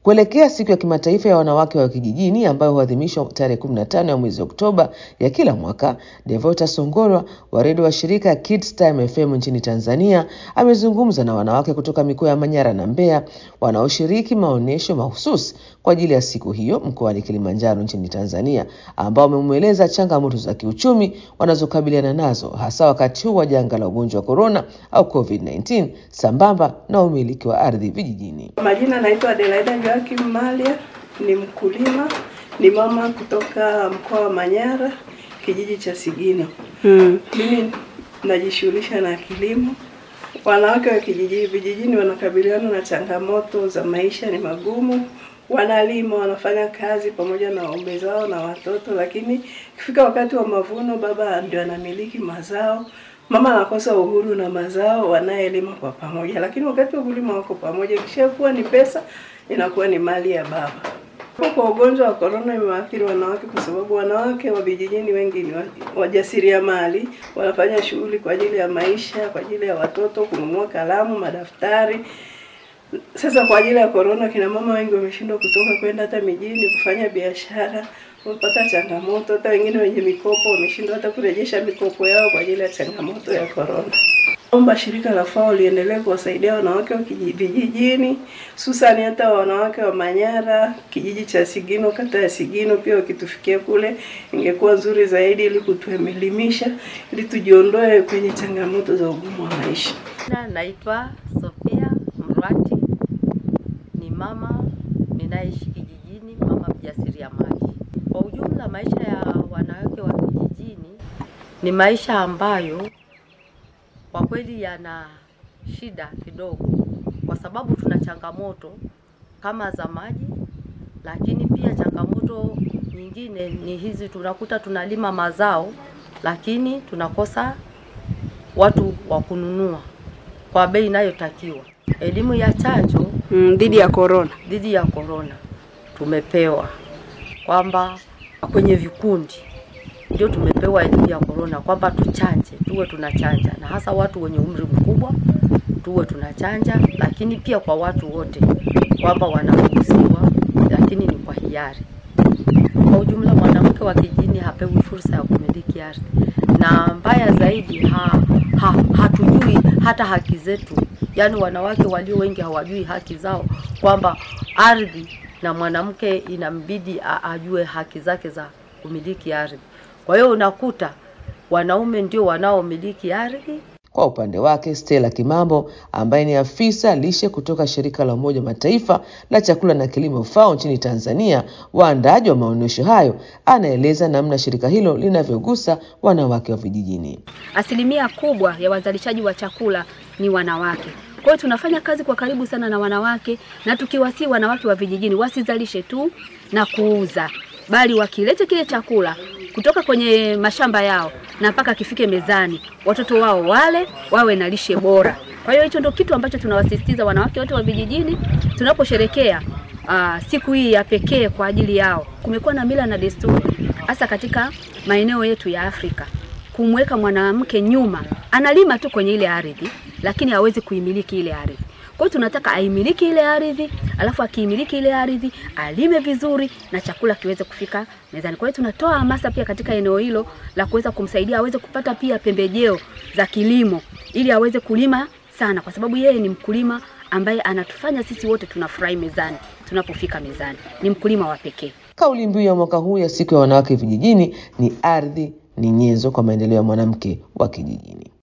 Kuelekea siku ya kimataifa ya wanawake wa kijijini ambayo huadhimishwa tarehe 15 ya mwezi Oktoba ya kila mwaka, Devota Songorwa wa redio wa shirika Kids Time FM nchini Tanzania amezungumza na wanawake kutoka mikoa ya Manyara na Mbeya wanaoshiriki maonyesho mahususi kwa ajili ya siku hiyo mkoani Kilimanjaro nchini Tanzania, ambao wamemweleza changamoto za kiuchumi wanazokabiliana nazo hasa wakati huu wa janga la ugonjwa wa korona au COVID-19 sambamba na umiliki wa ardhi vijijini. Majina naitwa Adelaida Joakim Malia, ni mkulima, ni mama kutoka mkoa wa Manyara, kijiji cha Sigino. Mm. Mimi najishughulisha na kilimo. Wanawake wa kijiji vijijini wanakabiliana na changamoto za maisha, ni magumu. Wanalima, wanafanya kazi pamoja na waume zao na watoto, lakini ikifika wakati wa mavuno, baba ndio anamiliki mazao, mama anakosa uhuru na mazao, wanayelima kwa pamoja. Lakini wakati wa kulima wako pamoja, ikishakuwa ni pesa, inakuwa ni mali ya baba. Kwa ugonjwa wa korona imewaathiri wanawake kwa sababu wanawake wa vijijini wengi ni wa- wajasiriamali, wanafanya shughuli kwa ajili ya maisha, kwa ajili ya watoto, kununua kalamu, madaftari. Sasa kwa ajili ya korona, kina mama wengi wameshindwa kutoka kwenda hata mijini kufanya biashara, wamepata changamoto. Hata wengine wenye mikopo wameshindwa hata kurejesha mikopo yao kwa ajili ya changamoto ya korona. Omba shirika la FAO liendelee kuwasaidia wanawake wa kiji- vijijini, hususani hata wanawake wa Manyara, kijiji cha Sigino, kata ya Sigino, pia wakitufikia kule ingekuwa nzuri zaidi, ili kutuelimisha, ili tujiondoe kwenye changamoto za ugumu wa maisha. Na naitwa Sofia Mrwati, ni mama ninaishi kijijini, mama mjasiriamali. Kwa ujumla, maisha ya wanawake wa kijijini ni maisha ambayo kwa kweli yana shida kidogo, kwa sababu tuna changamoto kama za maji, lakini pia changamoto nyingine ni hizi, tunakuta tunalima mazao lakini tunakosa watu wa kununua kwa bei inayotakiwa. Elimu ya chanjo Mm, dhidi ya korona. dhidi ya korona tumepewa kwamba kwenye vikundi ndio tumepewa elimu ya korona kwamba tuchanje, tuwe tunachanja, na hasa watu wenye umri mkubwa tuwe tunachanja, lakini pia kwa watu wote kwamba wanaruhusiwa, lakini ni kwa hiari. Kwa ujumla, mwanamke wa kijijini hapewi fursa ya kumiliki ardhi, na mbaya zaidi ha, ha, hatujui hata haki zetu. Yaani wanawake walio wengi hawajui haki zao, kwamba ardhi na mwanamke inambidi a- ajue haki zake za kumiliki ardhi. Kwa hiyo unakuta wanaume ndio wanaomiliki ardhi Kwa upande wake Stella Kimambo ambaye ni afisa lishe kutoka shirika la Umoja wa Mataifa la chakula na kilimo FAO nchini Tanzania, waandaaji wa maonyesho hayo, anaeleza namna shirika hilo linavyogusa wanawake wa vijijini. Asilimia kubwa ya wazalishaji wa chakula ni wanawake. Kwa hiyo tunafanya kazi kwa karibu sana na wanawake, na tukiwasii wanawake wa vijijini wasizalishe tu na kuuza, bali wakilete kile chakula kutoka kwenye mashamba yao na mpaka kifike mezani, watoto wao wale, wawe na lishe bora. Kwa hiyo hicho ndio kitu ambacho tunawasisitiza wanawake wote wa vijijini tunaposherekea uh, siku hii ya pekee kwa ajili yao. Kumekuwa na mila na desturi hasa katika maeneo yetu ya Afrika kumweka mwanamke nyuma, analima tu kwenye ile ardhi, lakini hawezi kuimiliki ile ardhi. Kwa hiyo tunataka aimiliki ile ardhi, alafu akiimiliki ile ardhi alime vizuri na chakula kiweze kufika mezani. Kwa hiyo tunatoa hamasa pia katika eneo hilo la kuweza kumsaidia aweze kupata pia pembejeo za kilimo ili aweze kulima sana, kwa sababu yeye ni mkulima ambaye anatufanya sisi wote tunafurahi mezani tunapofika mezani. Ni mkulima wa pekee. Kauli mbiu ya mwaka huu ya siku ya wanawake vijijini ni ardhi ni nyenzo kwa maendeleo ya mwanamke wa kijijini.